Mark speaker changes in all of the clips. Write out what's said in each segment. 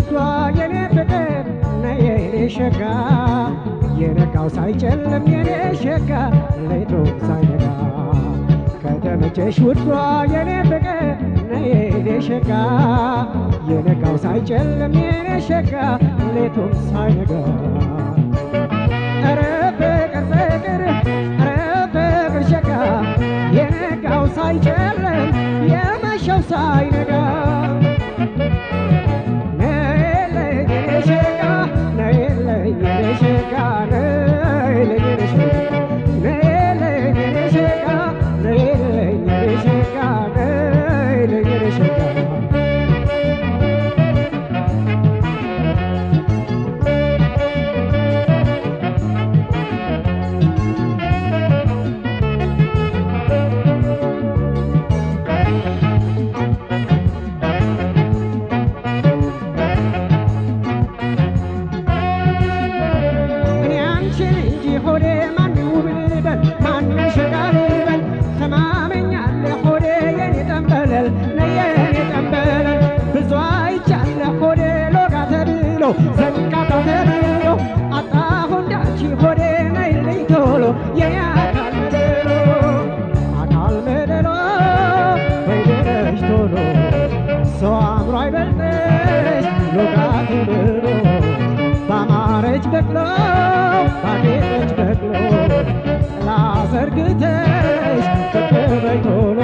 Speaker 1: ውዷ የኔ ፍቅር ነይ የኔ ሸጋ የነጋው ሳይጨልም የኔ ሸጋ ሌቱ ሳይነጋ ከተመቸሽ ውዷ የኔ ፍቅር ነይ የኔ ሸጋ የነጋው ሳይጨልም የኔ ሸጋ ሌቱም ሳይነጋ ኧረ ፍቅር ፍቅር ኧረ ፍቅር ሸጋ የነጋው ሳይጨልም የመሸው ሳይነጋ ነይልኝ የኔ ሸጋ ነይልኝ የኔ ሸጋ ነይልኝ የኔ ሸጋ ነይልኝ የኔ ሸጋ ነይልኝ የኔ ሸጋ ነይልኝ የኔ ሸጋ እኔ አንቺን እንጂ ሆዴ ማን ውብ ልበል ማን ሸጋ ልበል ተማመኛለ ሆዴ የኔ ጠንበለል ነይ የኔ ጠንበለል ብዙ አይቻለ ሆዴ ሎጋ ተብሎ ዘንቃታ ተብሎ አጣሁ እንዳንቺ ሆዴ ነይልኝ ቶሎ የኔ አካል መደሎ አካል መደሎ በይደረሽ ቶሎ ሰው አምሮ አይበልጥሽ ሎጋ ተብሎ ባማረች በቅሎ ባጌጠች በቅሎ ጥላ ዘርግተሽ በቅበይ ቶሎ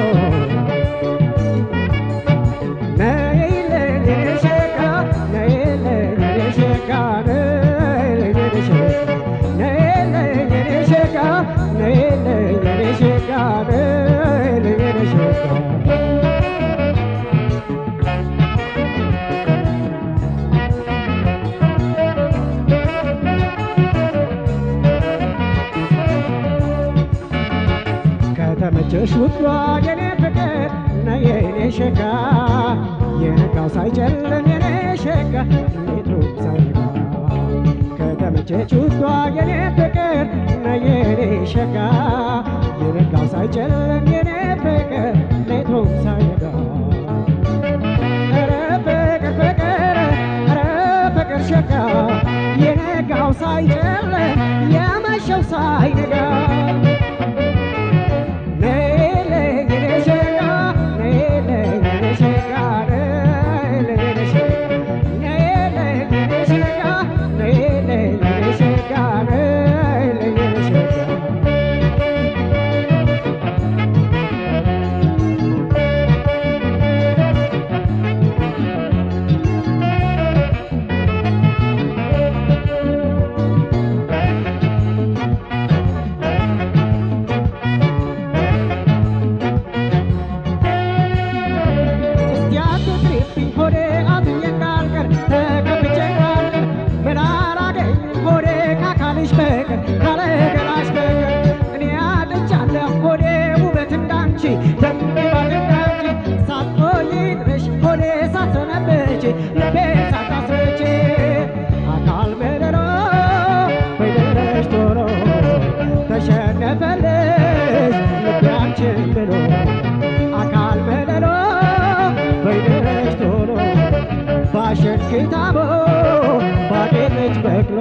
Speaker 1: ነይልኝ የኔ ሸጋ ነይልኝ የኔ ሸጋ ነይልኝ የኔ ሸጋ ነይልኝ የኔ ሸጋ ነይልኝ የኔ ሸጋ ነይልኝ የኔ ሸጋ ከተመቸሽ ውዷ የኔ ፍቅር ነይ የኔ ሸጋ የነጋው ሳይጨልም የኔ ሸጋ ሌቱ ሳይነጋ ከተመቸሽ ውዷ የኔ ፍቅር ነይ የኔ ሸጋ የነጋው ሳይጨልም የኔ ፍቅር ሌቱ ሳይነጋ ኧረ ፍቅር ፍቅር ኧረ ፍቅር ሸጋ የነጋው ሳይጨልም የመሸው ሳይነጋ ነይልኝ የኔ ሸጋ ነይልኝ የኔ ሸጋ ነይልኝ የኔ ሸጋ ነይልኝ የኔ ሸጋ ነይልኝ የኔ ሸጋ ነይልኝ የኔ ሸጋ እስቲ አትቅሪብኝ ሆዴ አዝኜ እንዳልቀር ተቀምጬ እንዳልቀር ምን አላገኝም ሆዴ ከአካልሽ በቀር ካለ ገላሽ በቀር እኔ አጥቻለሁ ሆዴ ውበት እንዳንቺ ደምግባት እንዳንቺ ሳትቆይ ድረሽ ሆዴ ሳትሰነብች ልቤ ሳታስረች አካል በደሎ በይደረሽ ቶሎ ተሸነፈልሽ ልቤ አንቺን ብሎ አካል በደሎ በይደረሽ ቶሎ ባሸክታቦ ባጌጠች በቅሎ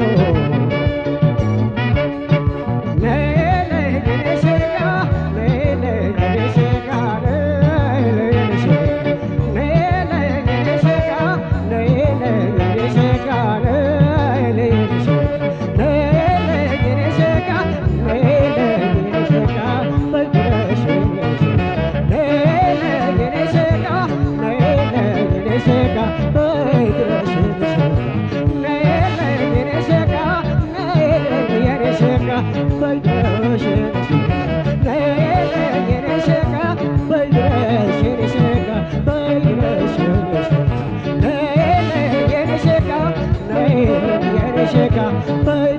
Speaker 1: ነይልኝ የኔ ሸጋ ነይልኝ የኔ ሸጋ ነይልኝ የኔ ሸጋ ነይልኝ የኔ ሸጋ ነይልኝ የኔ ሸጋ ነይልኝ የኔ ሸጋ ነይልኝ የኔ ሸጋ ነይልኝ የኔ ሸጋ በድረሽ የኔ ሸጋ ነይልኝ የኔ ሸጋ ነይልኝ የኔ ሸጋ በድረሽ የኔ ሸጋ ነይልኝ የኔ ሸጋ ነይልኝ የኔ ሸጋ በድረሽ የኔ ሸጋ ነይልኝ የኔ ሸጋ በድረሽ የኔ ሸጋ በድረሽ የኔ ሸጋ ነይልኝ የኔ ሸጋ ነይልኝ የኔ ሸጋ